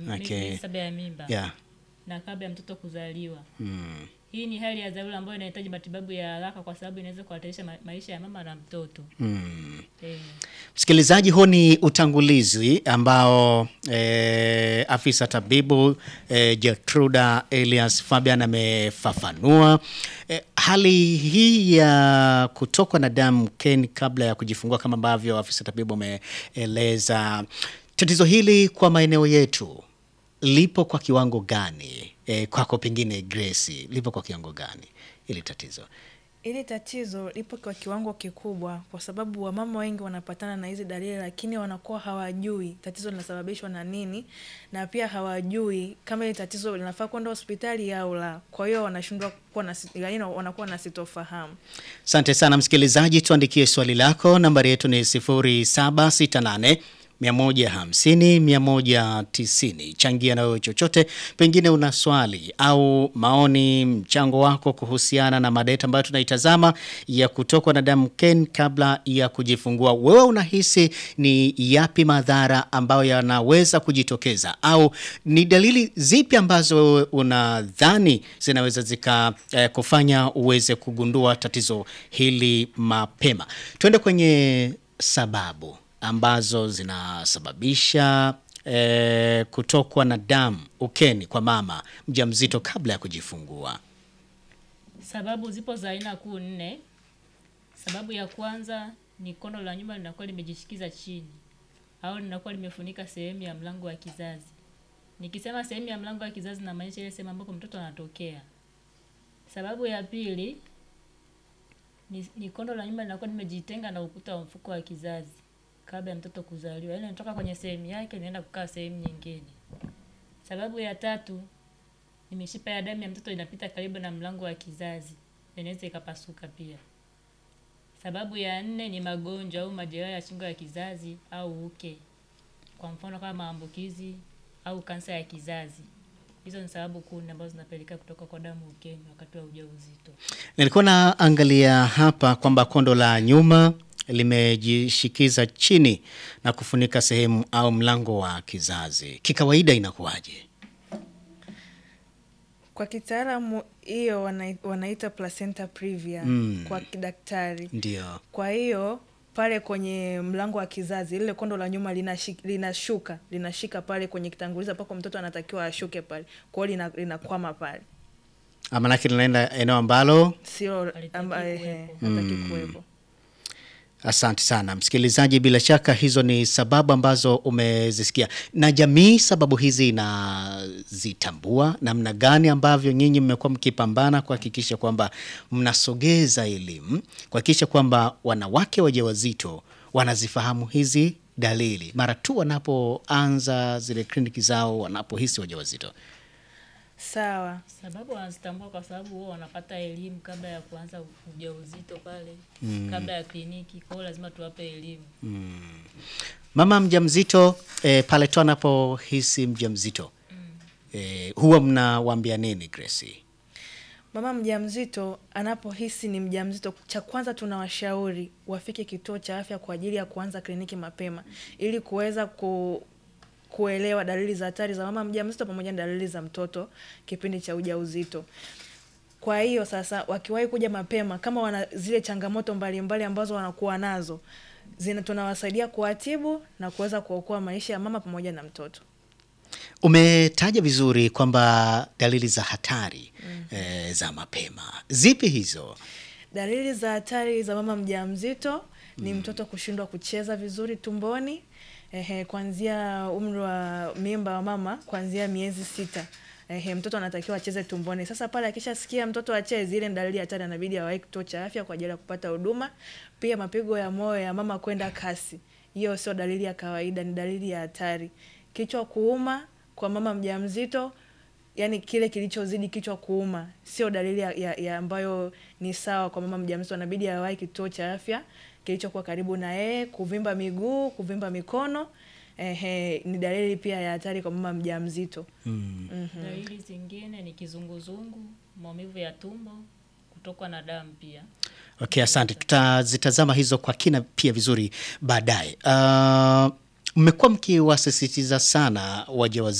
Okay. miezi saba ya mimba Yeah. na kabla ya mtoto kuzaliwa. Mm. Hii ni hali ya dharura ambayo inahitaji matibabu ya haraka kwa sababu inaweza kuhatarisha ma maisha ya mama na mtoto. Mm. Eh. Msikilizaji, huu ni utangulizi ambao eh, afisa tabibu eh, Gertruda Elias Fabian amefafanua eh, hali hii ya kutokwa na damu Ken kabla ya kujifungua, kama ambavyo afisa tabibu ameeleza. Tatizo hili kwa maeneo yetu lipo kwa kiwango gani? Eh, kwako pengine Grace, lipo kwa kiwango gani hili tatizo? Ili tatizo lipo kwa kiwango kikubwa, kwa sababu wamama wengi wanapatana na hizi dalili, lakini wanakuwa hawajui tatizo linasababishwa na nini, na pia hawajui kama hili tatizo linafaa kwenda hospitali au la. Kwa hiyo wanashindwa kuwa na, si- yaani wanakuwa na sitofahamu. Asante sana msikilizaji, tuandikie swali lako. Nambari yetu ni 0768 150 190. Changia na wewe chochote, pengine una swali au maoni, mchango wako kuhusiana na mada yetu ambayo tunaitazama ya kutokwa na damu Ken kabla ya kujifungua. Wewe unahisi ni yapi madhara ambayo yanaweza kujitokeza, au ni dalili zipi ambazo wewe unadhani zinaweza zika eh, kufanya uweze kugundua tatizo hili mapema? Tuende kwenye sababu ambazo zinasababisha eh, kutokwa na damu ukeni kwa mama mjamzito kabla ya kujifungua. Sababu zipo za aina kuu nne. Sababu ya kwanza ni kondo la nyuma linakuwa limejishikiza chini au linakuwa limefunika sehemu ya mlango wa kizazi. Nikisema sehemu ya mlango wa kizazi namaanisha ile sehemu ambapo mtoto anatokea. Sababu ya pili ni, ni kondo la nyuma linakuwa limejitenga na ukuta wa mfuko wa kizazi kabla ya mtoto kuzaliwa, yaani inatoka kwenye sehemu yake inaenda kukaa sehemu nyingine. Sababu ya tatu ni mishipa ya damu ya mtoto inapita karibu na mlango wa kizazi, inaweza ikapasuka pia. Sababu ya nne ni magonjwa au majeraha ya shingo ya kizazi au uke, kwa mfano kama maambukizi au kansa ya kizazi. Hizo ni sababu kuu nne ambazo zinapelekea kutoka kwa damu ukeni wakati wa ujauzito. Nilikuwa naangalia hapa kwamba kondo la nyuma limejishikiza chini na kufunika sehemu au mlango wa kizazi. Kikawaida inakuwaje? Kwa kitaalamu hiyo wana, wanaita placenta previa Mm. kwa kidaktari. Ndio. Kwa hiyo pale kwenye mlango wa kizazi lile kondo la nyuma linashi- linashuka linashika pale kwenye kitangulizi ambako mtoto anatakiwa ashuke pale, kwa hiyo lina- linakwama pale, Maanake linaenda eneo ambalo sio Halitaki amba- ehe, kuwepo. hataki kuwepo. Asante sana msikilizaji, bila shaka hizo ni sababu ambazo umezisikia, na jamii sababu hizi inazitambua. Namna gani ambavyo nyinyi mmekuwa mkipambana kuhakikisha kwamba mnasogeza elimu, kuhakikisha kwamba wanawake wajawazito wanazifahamu hizi dalili mara tu wanapoanza zile kliniki zao, wanapohisi wajawazito. Sawa. Sababu wanazitambua kwa sababu wao wanapata elimu kabla ya kuanza ujauzito pale, kabla ya kliniki. Kwa hiyo lazima tuwape elimu. Mama mjamzito eh, pale tu anapohisi mjamzito eh, huwa mnawaambia nini Gracie? Mama mjamzito anapohisi ni mjamzito, cha kwanza tunawashauri wafike kituo cha afya kwa ajili ya kuanza kliniki mapema ili kuweza ku, kuelewa dalili za hatari za mama mjamzito pamoja na dalili za mtoto kipindi cha ujauzito. Kwa hiyo sasa, wakiwahi kuja mapema, kama wana zile changamoto mbalimbali mbali ambazo wanakuwa nazo zina, tunawasaidia kuwatibu na kuweza kuokoa maisha ya mama pamoja na mtoto. Umetaja vizuri kwamba dalili za hatari eh, za mapema zipi hizo? Dalili za hatari za mama mjamzito ni mtoto kushindwa kucheza vizuri tumboni, ehe, kuanzia umri wa mimba wa mama kuanzia miezi sita. Ehe, mtoto anatakiwa acheze tumboni. Sasa pale akishasikia mtoto acheze, ile ni dalili ya hatari, anabidi awahi kituo cha afya kwa ajili ya kupata huduma. Pia mapigo ya moyo ya mama kwenda kasi, hiyo sio dalili ya kawaida, ni dalili ya hatari. Kichwa kuuma kwa mama mjamzito yani kile kilichozidi kichwa kuuma sio dalili ya, ya, ya ambayo ni sawa kwa mama mjamzito, anabidi awahi kituo cha afya kilichokuwa karibu na yeye. Kuvimba miguu, kuvimba mikono, ehe, ni dalili pia ya hatari kwa mama mjamzito. Dalili zingine ni kizunguzungu, maumivu ya tumbo, kutokwa na damu pia. Okay, asante. Tutazitazama hizo kwa kina pia vizuri baadaye. Uh, mmekuwa mkiwasisitiza sana wajawazito